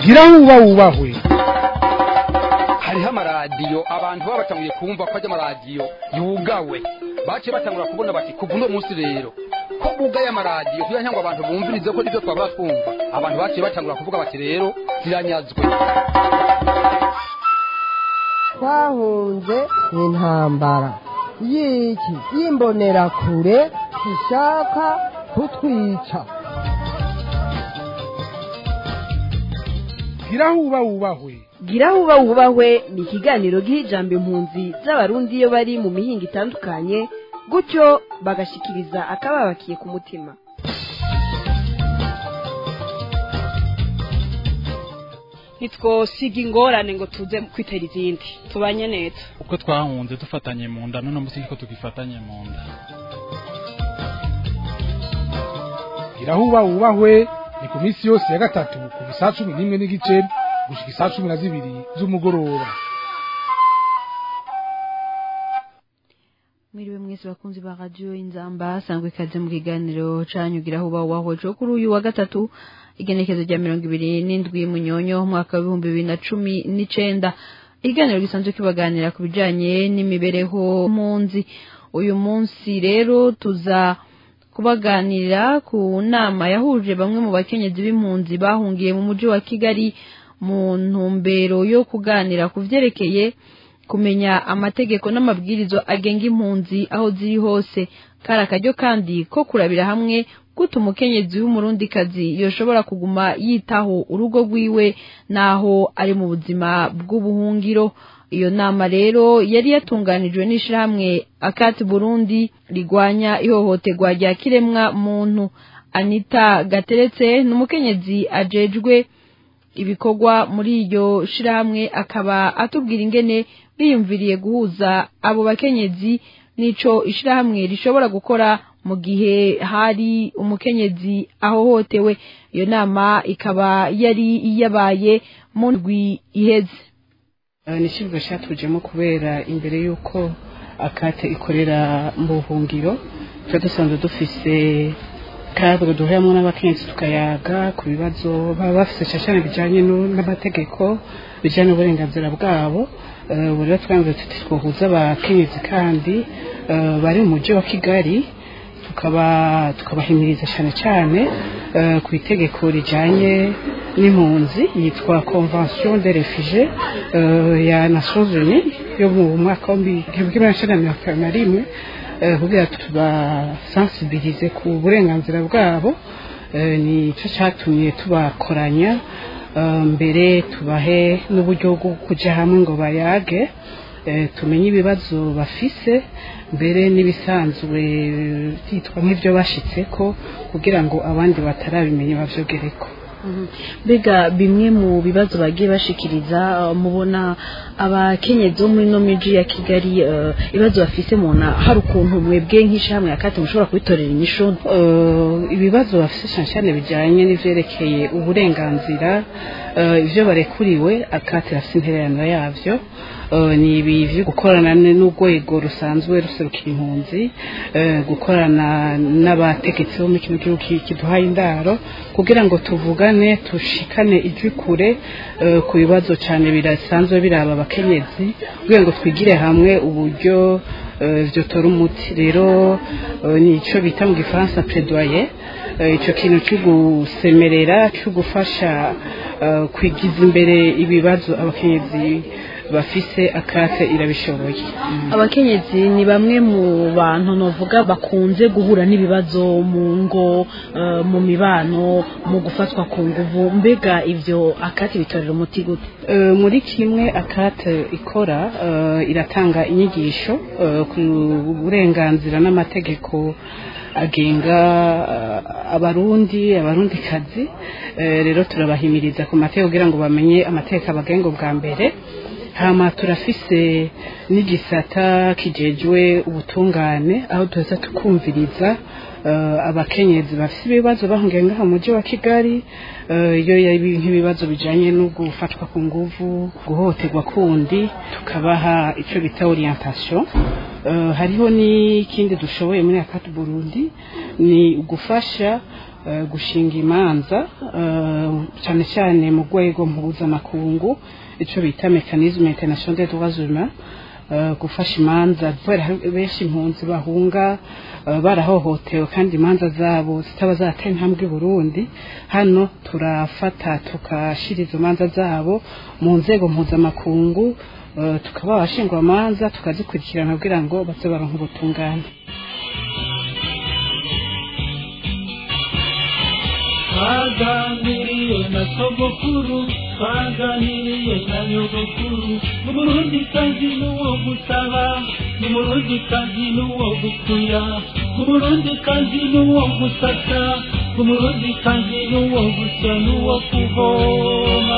gira huba wubahwe hariho amaradiyo abantu baba batanguye kumva ko ajya amaradiyo yugawe baciye batangura kubona bati kuva uno munsi rero ko bugaye amaradiyo kugira ngo abantu bumvirize ko nibyo twaba twumva abantu baciye batangura kuvuga bati rero ziranyazwe twahunze intambara y'iki y'imbonerakure ishaka kutwica gira huba wubahwe gira huba wubahwe ni ikiganiro giha ijambo impunzi z'abarundi iyo bari mu mihinga itandukanye gutyo bagashikiriza akababakiye ku mutima ntitwosiga ingorane ngo tuze kwitera izindi tubanye neza uko twahunze dufatanye mu nda none munsi niko tugifatanye mu nda gira huba wubahwe ni ku minsi yose ya gatatu kuva isaa cumi n'imwe n'igice gushika isaa cumi na zibiri z'umugoroba mwiriwe mwese bakunzi ba radio inzamba sangwe ikaze mu kiganiro canyu gira huba wubahwe co kuri uyu wa gatatu igenekezo rya mirongo ibiri n'indwi munyonyo umwaka w'ibihumbi bibiri na cumi n'icenda ikiganiro gisanzwe kibaganira ku bijanye n'imibereho mpunzi uyu munsi rero tuza kubaganirira ku nama yahuje bamwe mu bakenyezi b'impunzi bahungiye mu muji wa kigali mu ntumbero yo kuganira ku vyerekeye kumenya amategeko n'amabwirizo agenga impunzi aho ziri hose kari akaryo kandi ko kurabira hamwe gute umukenyezi w'umurundikazi yoshobora kuguma yitaho urugo rwiwe n'aho ari mu buzima bw'ubuhungiro iyo nama rero yari yatunganijwe n'ishirahamwe akati burundi rigwanya ihohoterwa rya kiremwa muntu anita gateretse ni umukenyezi ajejwe ibikorwa muri iryo shirahamwe akaba atubwira ingene biyumviriye guhuza abo bakenyezi n'ico ishirahamwe rishobora gukora mu gihe hari umukenyezi ahohotewe iyo nama ikaba yari yabaye mu ndwi iheze ni ikibuga cyatujemo kubera imbere y'uko akate ikorera mu buhungiro tuba dusanzwe dufise kadre duhuramo n'abakenyezi tukayaga ku bibazo baba bafise cyane bijyanye n'amategeko bijyanye n'uburenganzira bwabo ubu rero twanze tuti twohuza abakenyezi kandi bari mu mujyi wa kigali tukaba tukabahimiriza cyane cyane ku itegeko rijyanye n'impunzi yitwa convention de refuge ya nations unies yo mu mwaka w'igihumbi kimwe magana mirongo itanu na rimwe kugira tubasensibilize ku burenganzira bwabo nicyo cyatumye tubakoranya mbere tubahe n'uburyo bwo kujya hamwe ngo bayage tumenye ibibazo bafise mbere n'ibisanzwe byitwa nk'ibyo bashyitse ko kugira ngo abandi batarabimenye babyogereko mbega bimwe mu bibazo bagiye bashikiriza mubona abakenyezi bo muri ino miji ya kigali ibibazo bafise mubona hari ukuntu mwebwe nk'ishyirahamwe ya kati mushobora kubitorera inyishu ibibazo bafise cyane cyane bijyanye n'ivyerekeye uburenganzira ibyo barekuriwe akati rafite intererano yabyo ni ibi byo gukorana n'urwego rusanzwe ruserukira impunzi gukorana n'abategetsi bo muri kino gihugu kiduhaye indaro kugira ngo tuvugane tushikane ijwi kure ku bibazo cyane birasanzwe biraba abakenyezi kugira ngo twigire hamwe uburyo byotora umuti rero ni icyo bita mu gifaransa plaidoyer icyo kintu cyo gusemerera cyo gufasha kwigiza imbere ibibazo abakenyezi bafise akate irabishoboye abakenyezi ni bamwe mu bantu novuga bakunze guhura n'ibibazo mu ngo mu mibano mu gufatwa ku nguvu mbega ibyo akate bitorera umuti gute muri kimwe akate ikora iratanga inyigisho ku burenganzira n'amategeko agenga abarundi abarundikazi rero turabahimiriza ku mategeko kugira ngo bamenye amategeko abagenga bwa mbere hama turafise n'igisata kijejwe ubutungane aho tuza tukumviriza abakenyezi bafite ibibazo bahungiye ngaha mu mujyi wa kigali iyo yari nk'ibibazo bijyanye no gufatwa ku nguvu guhohoterwa kundi tukabaha icyo bita orientation hariho n'ikindi dushoboye muri akati burundi ni ugufasha eh, gushinga imanza eh, cyane cyane mu rwego mpuzamakungu icyo bita mekanisme international des droits humains eh, gufasha imanza kubera hari benshi impunzi bahunga eh, barahohotewe kandi imanza zabo zitaba zateye intambwe i burundi hano turafata tugashyira izo manza zabo mu nzego mpuzamakungu eh, tukaba abashingwamanza tukazikurikirana kugira ngo baze baronke ubutungane twaganiriye na sogokuru twaganiriye na nyogokuru n'umurundi kazi n'uwo gusaba n'umurundi kazi n'uwo gukuya n'umurundi kazi n'uwo gusasa n'umurundi kazi n'uwo gusya n'uwo kuvoma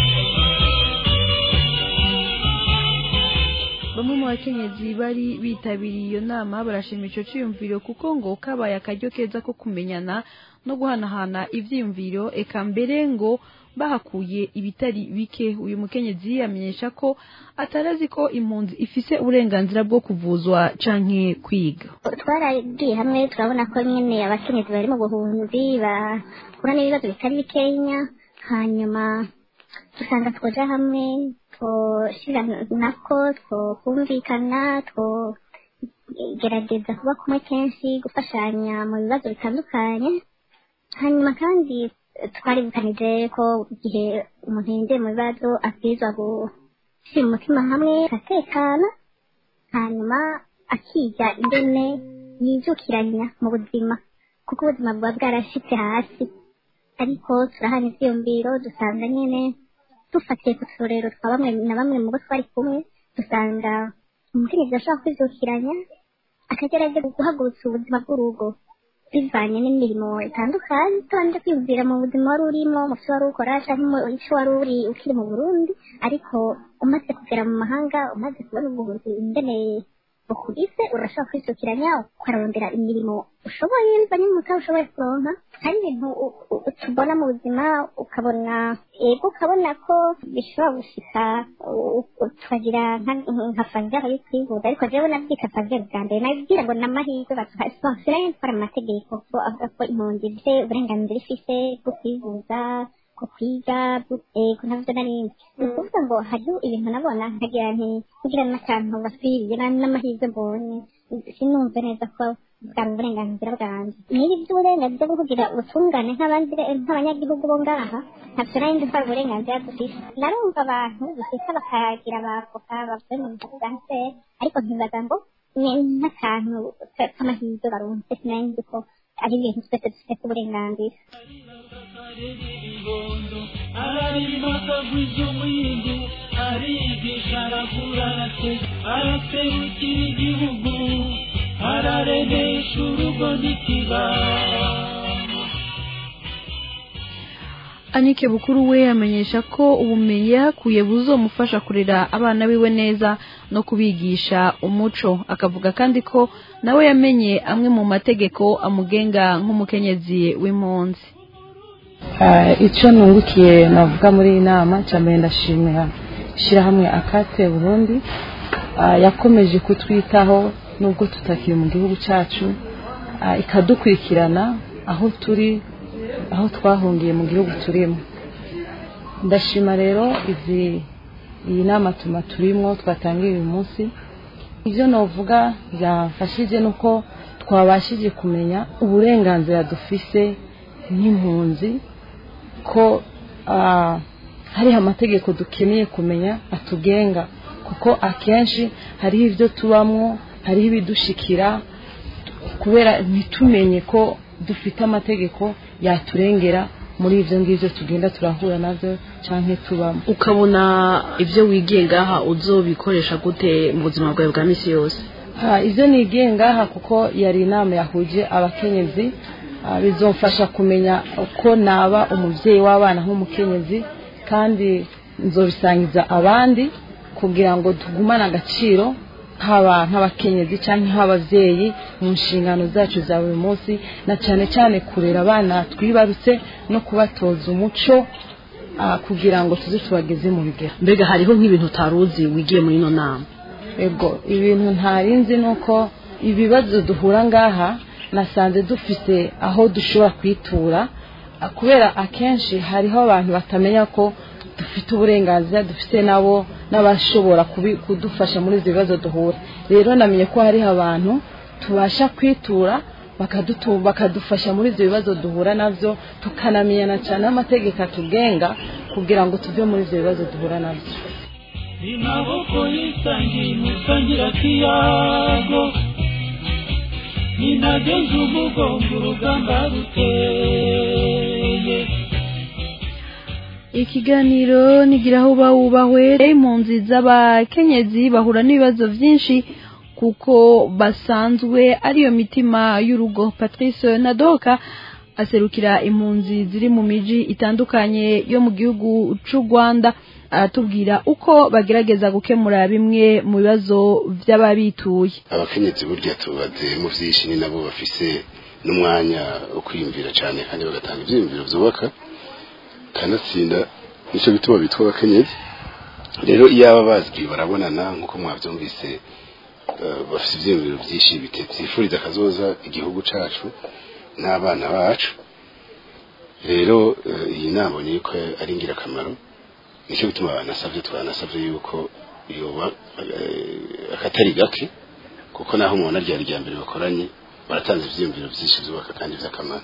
bamwe mu bakenyezi bari bitabiriye iyo nama barashima ico ciyumviro kuko ngo kabaye akaryo keza ko kumenyana no guhanahana ivyiyumviro eka mbere ngo bahakuye ibitari bike uyu mukenyezi amenyesha ko atarazi ko impunzi ifise uburenganzira bwo kuvuzwa canke kwiga twaragiye hamwe turabona ko nyine abakenyezi bari mu buhunzi bahura n'ibibazo bitari bikenya hanyuma dusanga twoja hamwe twoshira nako twokumvikana twogerageza kuba kumwe kenshi gufashanya mu bibazo bitandukanye hanyuma kandi twaribukanije ko igihe umuntu yinjiye mu bibazo abwirizwa gushyira umutima hamwe agatekana hanyuma akiga ingene yizukiranya mu buzima kuko ubuzima buba bwarashitse hasi ariko turahana ivyiyumviro dusanga nyene dufatiye ku turero twa bamwe na bamwe mu bo twari kumwe dusanga umukenyezi ashobora kwizukiranya akagerageza guhagurutsa ubuzima bw'urugo bivanye n'imirimo itandukanye utabanje kwiyumvira mu buzima wari urimo mu vyo wari ukora canke mu ico wari uri ukiri mu burundi ariko umaze kugera mu mahanga umaze kubona ubuhunzi ingene bukubise urashobora kwisukiranya ukarondera imirimo ushoboye bivanye n'umutahe ushoboye kuronka hari ibintu u- u- tubona mu buzima ukabona ego ukabona ko bishobora gushika u- u- tukagira nka- nka fagere yo kwivuza ariko jewe nabyita fagere bwa mbere nabwira ngo n'amahirwe baduhaye sinayo ntwara mu mategeko ko avuga ko impunzi ifite uburenganzira ifise bwo kwivuza ku kwiga ko ntabyo narindi ni ukuvuga ngo hariho ibintu nabona nkagira nti kugira n'akantu basubiriye n'amahirwe mbonye sinumve neza ko bwari uburenganzira bwanjye niba iby'uburenganzira bwo kugira ubutungane nk'abandi nk'abanyagihugu bo ngaha ntabyo narindi ntwara uburenganzira dufise narumva abantu bifite bakagira abavoka bavuye mu bitaro bwa nseri ariko nkibaza ngo ni nk'akantu k'amahirwe barunze sinarindi ko ari ibintu twese dufite uburenganzira ibibondo ararima akagwiza umwindu arigisha arakurate araserukira igihugu araremesha urugo n'ikibano Anike Bukuru we amenyesha ko ubumenyi yahakuye buzomufasha kurera abana biwe neza no kubigisha umuco akavuga kandi ko nawe yamenye amwe mu mategeko amugenga nk'umukenyezi w'impunzi Ah, icyo nungukiye navuga muri iyi nama cyambere ndashimira ishyirahamwe akate burundi ah, yakomeje kutwitaho nubwo tutakiri mu gihugu cyacu ah, ikadukurikirana aho turi aho twahungiye mu gihugu turimo ndashima rero izi iyi nama tuma turimo twatangiye uyu munsi ibyo navuga byafashije ni uko twabashije kumenya uburenganzira dufise nk'impunzi ko ah, hariho amategeko dukeneye kumenya atugenga kuko akenshi hariho ibyo tubamwo hariho ibidushikira kubera ntitumenye ko dufite amategeko yaturengera muri ibyo ngibyo tugenda turahura nabyo cyangwa tubamo ukabona ibyo wigiye ngaha uzobikoresha gute mu buzima bwawe bwa minsi yose Ah, ibyo nigiye ngaha kuko yari inama yahuje abakenyezi ah, bizomfasha kumenya uko naba umubyeyi w'abana nk'umukenyezi kandi nzobisangiza abandi kugira ngo tugumane agaciro haba nk'abakenyezi cyangwa nk'ababyeyi mu nshingano zacu za buri munsi na cyane cyane kurera abana twibarutse no kubatoza umuco ah, kugira ngo tuze tubageze mu bigero mbega hariho nk'ibintu utari uzi wigiye muri ino nama ego ibintu ntarinzi ni uko ibibazo duhura ngaha nasanze dufite aho dushobora kwitura Ah, kubera akenshi hariho abantu batamenya ko dufite uburenganzira dufite nabo n'abashobora kubi- kudufasha muri ibyo bibazo duhura rero namenye ko hariho abantu tubasha kwitura bakadutu- bakadufasha muri ibyo bibazo duhura nabyo tukanamenyana cyane n'amategeko atugenga kugira ngo tuve muri ibyo bibazo duhura nabyo amaboko yisangiye musangira kiyago ninageze umugongo urugamba ruteye ikiganiro nigira aho uba wubahwe impunzi z'abakenyezi bahura n'ibibazo byinshi kuko basanzwe ariyo mitima y'urugo patrice nadoka aserukira impunzi ziri mu miji itandukanye yo mu gihugu cy'u rwanda aratubwira uko bagerageza gukemura bimwe mu bibazo by'ababituye abakenyezi burya tubaze mu byinshi ni nabo bafise n'umwanya wo kwiyumvira cyane kandi bagatanga ibyiyumviro byubaka kanatsinda nicyo bituma bitwa abakenyezi rero iyo aba bazwi barabonana nk'uko mwabyumvise eh, bafite ibyiyumviro byinshi bite- byifuriza akazoza igihugu cyacu n'abana bacu rero eh, iyi nama ni yuko ari ingirakamaro nicyo bituma banasabye twanasabye yuko yoba eh, akatari gake kuko naho umuntu arya rya mbere bakoranye baratanze ibyiyumviro byinshi byubaka kandi by'akamaro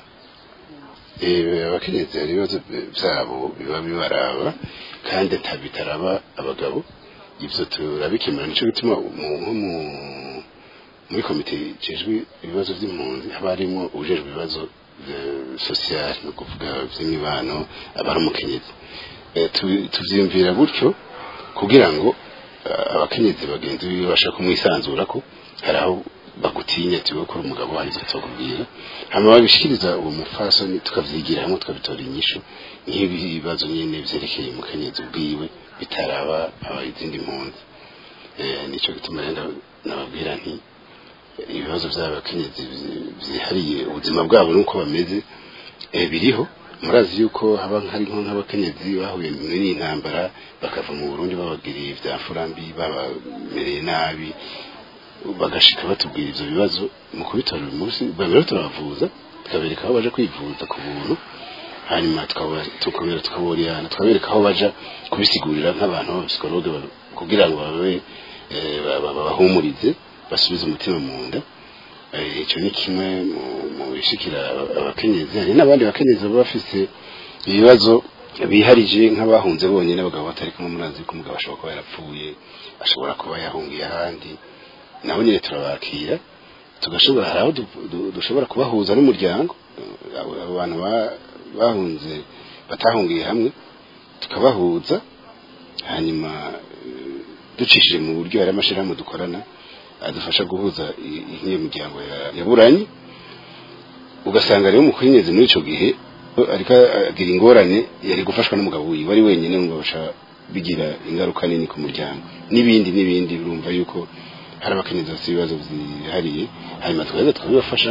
Eh, abakenyezi hari ibibazo byabo biba bibaraba kandi nta bitaraba abagabo ibyo turabikemura nicyo gituma mu- nko mu- muri komite ijejwe ibibazo by'impunzi haba harimo ujejwe ibibazo sosiyali ni ukuvuga by'imibano aba ari umukenyezi Eh, tu- tubyiyumvira gutyo kugira ngo eh, abakenyezi bagenzi biwe babashe kumwisanzura ko hari aho bagutinya tiwe ko uri umugabo hari icyo tukubwira hama babishikiriza uwo mufasoni tukavyigira hamwe tukabitora inyishu nk'ibi bibazo nyene vyerekeye umukenyezi ubwiwe bitaraba aba izindi mpunzi Eh, nico gituma rero nababwira nti eh, ibibazo vy'abakenyezi vyi- vyihariye ubuzima bwabo nuko bameze eh, biriho murazi yuko haba hari nko nk'abakenyezi bahuye muri iyi ntambara bakava mu burundi babagiriye vya furambi babamereye nabi bagashika batubwira ivyo bibazo mu kubitora uyu munsi babera turabavuza tukabereka aho baja kwivuza ku buntu hanyuma tukaba- tukongera tukaborerana tukabereka aho baja kubisigurira nk'abantu b'abapsikologe ba- kugira ngo babe eh, ba- ba- babahumurize basubize umutima mu nda Eh, ico ni kimwe mu- mu bishikira aba- abakenyezi hari n'abandi bakenyezi baba bafise ibibazo biharije nk'abahunze bonyine abagabo batari kumwe murazi ko umugabo ashobora kuba yarapfuye ashobora kuba yahungiye ahandi nabo nyine turabakira tugashobora hari aho du- du- dushobora kubahuza n'umuryango eh, abo abo bantu ba- bahunze batahungiye hamwe tukabahuza hanyuma eh, ducishije mu buryo hari amashyirahamwe dukorana adufasha guhuza i- i- nk'iyo miryango ya- yaburanye ugasanga rero umukenyezi muri ico gihe ariko agira ingorane yari gufashwa n'umugabo wiwe ari wenyine ngo basha bigira ingaruka nini ku muryango n'ibindi n'ibindi urumva yuko hari abakenyezi bafite ibibazo byihariye hanyuma tweza tukabibafasha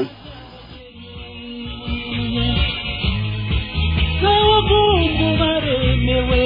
n'abahungu baremewe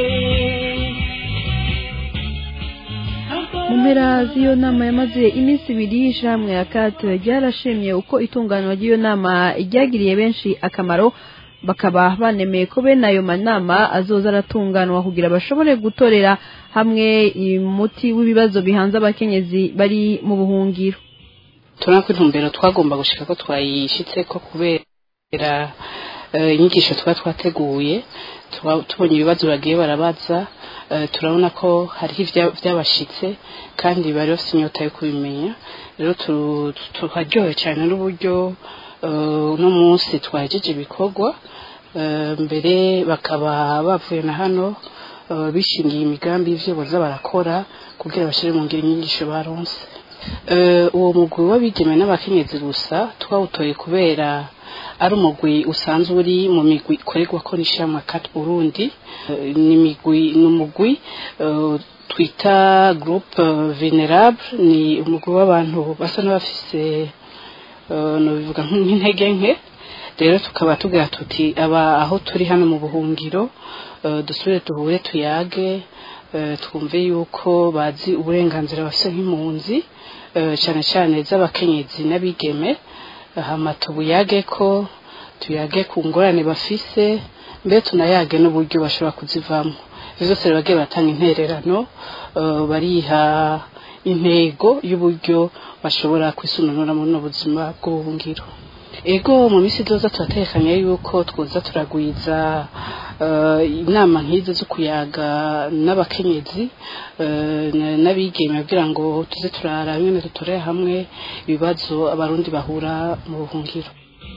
mu mpera z'iyo nama yamaze iminsi ibiri ishyirahamwe ya kate ryarashimye uko itunganwa ry'iyo nama ryagiriye benshi akamaro bakaba banemeye ko bene ayo manama azoza aratunganwa kugira bashobore gutorera hamwe umuti w'ibibazo bihanze abakenyezi bari mu buhungiro turabona ko intumbero twagomba gushika ko twayishitse ko kubera eh, inyigisho tuba twateguye tuba- tubonye ibibazo bagiye barabaza eh, turabona ko hariho ibya- byabashitse kandi bari bafite inyota yo kubimenya rero tu- tu- tukaryohewe cyane n'uburyo eh, uno munsi twahejeje ibikorwa eh, mbere bakaba bavuye na hano eh, bishingiye imigambi y'ivyo boza barakora kugira bashire mu ngiro inyigisho baronse Eh, uwo mugwi w'abigeme n'abakenyezi gusa twawutoye kubera ari umugwi usanzwe uri mu migwi ikorerwa ko n'ishyirahamwe kati burundi Eh, ni imigwi ni umugwi eh, twita groupe eh, venerable ni umugwi w'abantu basa n'abafise eh, nobivuga nk'intege nke rero tukaba tugira tuti aba aho turi hano mu buhungiro eh, dusubire duhure tuyage eh, twumve yuko bazi uburenganzira bafite nk'impunzi eh, cyane cyane z'abakenyezi n'abigeme hama tubuyage ko tuyage ku ngorane bafise mbe tunayage n'uburyo bashobora kuzivamo ivyo vyose rero bagiye batanga intererano eh, bariha intego y'uburyo bashobora kwisununura muri buno buzima bw'ubuhungiro ego mu minsi izoza turatekanye yuko twoza turagwiza eh, inama nk'izo zo kuyaga n'abakenyezi eh, na- n'abigeme kugira ngo tuze turara nyene dutorere hamwe ibibazo abarundi bahura mu buhungiro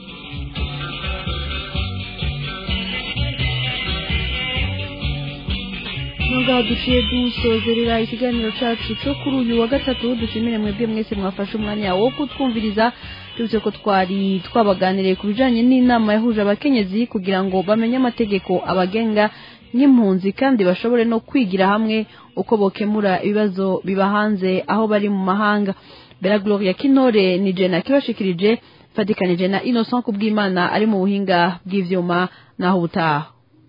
ngaha duciye dusozerera ikiganiro cyacu cyo kuri uyu wa gatatu dushimire mwebwe mwese mwafashe umwanya wo kutwumviriza tubise ko twari twabaganiriye ku bijyanye n'inama yahuje abakenyezi kugira ngo bamenye amategeko abagenga nk'impunzi kandi bashobore no kwigira hamwe uko bokemura ibibazo biba hanze aho bari mu mahanga bera gloria kinore ni jena kibashikirije fatikanije na innocent kubwimana ari mu buhinga bw'ivyuma naho ubutaha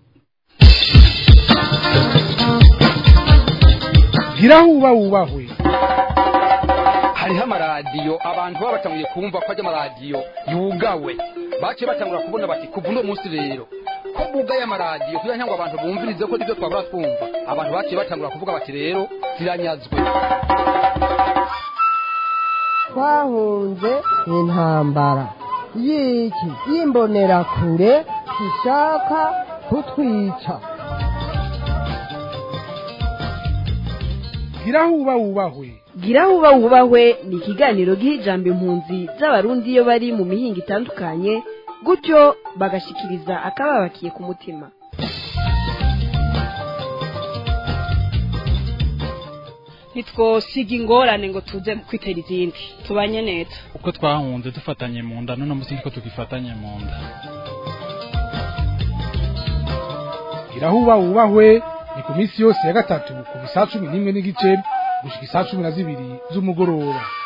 gira huba wubahwe hariho amaradiyo abantu baba batanguye kumva ko ajya amaradiyo yugawe baciye batangura kubona bati kuva uno munsi rero ko bugaye amaradiyo kugira ngo abantu bumvirize ko nibyo twabura twumva abantu baciye batangura kuvuga bati rero ziranyazwe twahunze intambara y'iki y'imbonerakure ishaka kutwica gira huba wubahwe gira huba wubahwe ni ikiganiro giha ijambo impunzi z'abarundi iyo bari mu mihinga itandukanye gutyo bagashikiriza akababakiye ku mutima ntitwosiga ingorane ngo tuze kwitera izindi tubanye neza uko twahunze dufatanye mu nda none munsi niko tugifatanye mu nda gira huba wubahwe ni ku minsi yose ya gatatu kuva saa cumi n'imwe n'igice gushika isaa cumi na zibiri z'umugoroba